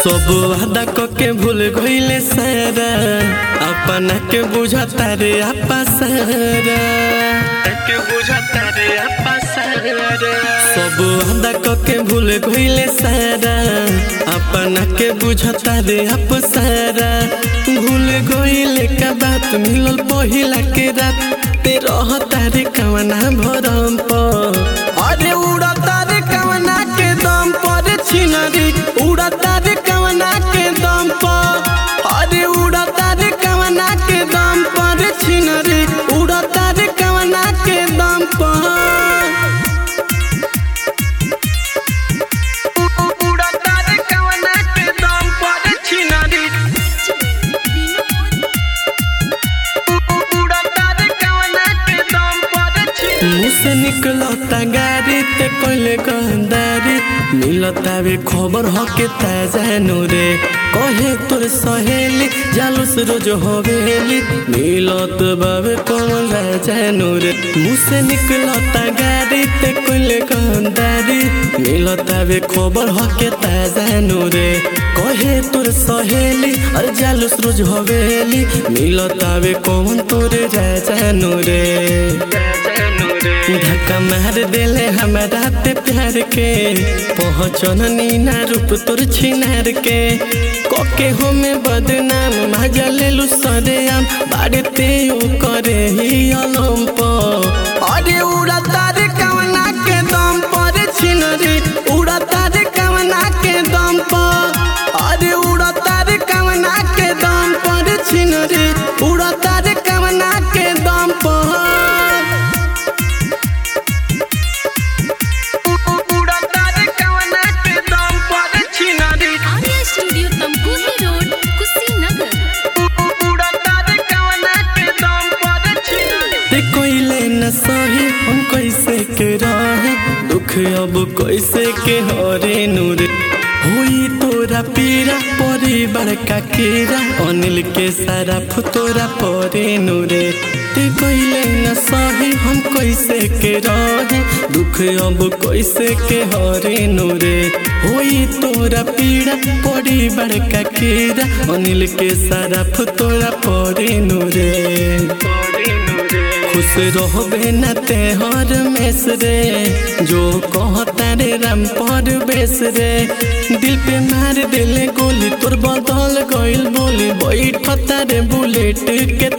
सब वादा क के भूल गईले सारा अपना के बुझता रे आपा सारा के बुझता रे आपा सारा सब वादा क के भूल गईले सारा अपना के बुझता रे आप सारा भूल गईले का बात मिलल पहिला के रात ते रहता रे कवना भरम पर अरे उड़ता रे कवना के दम पर छिनरी उड़ता रे कवना के दम पर अरे उड़ता रे कवना के दम पर छिनरी उड़ता रे कवना के दम पर उड़ता रे कवना के दम पर छिनरी उड़ता रे कवना के दम पर छिनरी मुँह से निकलता गाड़ी ते कोइले गंदारी मिलता वे खबर हो के ताजा नूरे कहे तोर सहेली जालूस रोज हवेली मिलत बाबे कौन राजा नूरे मुँह से निकलता गाड़ी ते कोइले गंदारी मिलता वे खबर हो के ताजा नूरे कहे तोर सहेली और जालूस रोज हवेली मिलता वे कौन तोरे राजा नूरे धक्का मार देले हमारा ते प्यार के पहुँचन नीना रूप तोर छिनार के कोके हो में बदनाम मजा ले लू सरेआम बाड़ते यू करे ही अलम अरे उड़ता रे कवना के दम पर छिनरी उड़ता रे कवना के दम पर अरे उड़ता रे कवना के दम पर छिनरी उड़ता रे कवना के दम पर उड़ता रे कवना के दम पर छिनरी आर्या स्टूडियो तमकुही रोड कुशीनगर उड़ता रे कवना के दम पर छिनरी ते कोइले न सही हम कैसे के रहे दुख अब कैसे के हरे नूरे होई तोरा पीरा परिवार का कीरा अनिल के सारा फुतोरा परे नूरे ते कोइले न सही हम कैसे के रहे दुख अब कैसे के हरे नूरे होई तोरा पीड़ा परिवार का कीरा अनिल के सारा फुतोरा परे नूरे खुश रहबे न तेहर मेस रे जो कहता रे राम पर बेस रे दिल पे मार दिले गोली तोर बदल गइल बोली बैठता रे बुलेट के